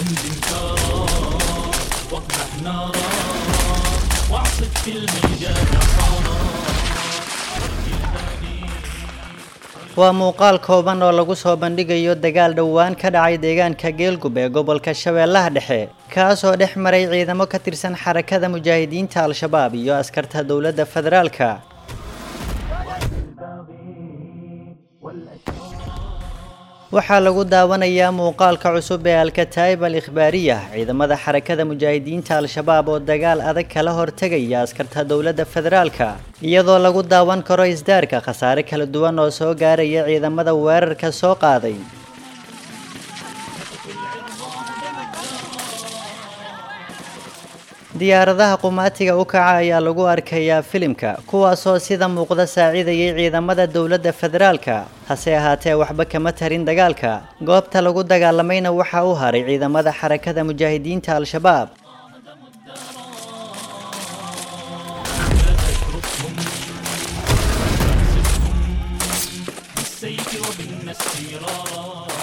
دمدم كارا واقدح نارا واعصف في الميدان حارا waa muuqaal kooban oo lagu soo bandhigayo dagaal dhowaan ka dhacay deegaanka geelgub ee gobolka shabeellaha dhexe kaasoo dhex maray ciidamo ka tirsan xarakada mujaahidiinta al-shabaab iyo askarta dowladda federaalka waxaa lagu daawanayaa muuqaalka cusub ee alkataa'ib al ikhbaariya ciidamada xarakada mujaahidiinta al-shabaab oo dagaal adag kala hortegaya askarta dowladda federaalka iyadoo lagu daawan karo isdaarka khasaare kala duwan oo soo gaaraya ciidamada weerarka soo qaaday diyaaradaha qumaatiga u kaca ayaa lagu arkayaa filimka kuwaasoo sida muuqda saacidayay ciidamada dowladda federaalka hase ahaatee waxba kama tarin dagaalka goobta lagu dagaalamayna waxaa u haray ciidamada xarakada mujaahidiinta al-shabaab بالسيف وبالنسيرا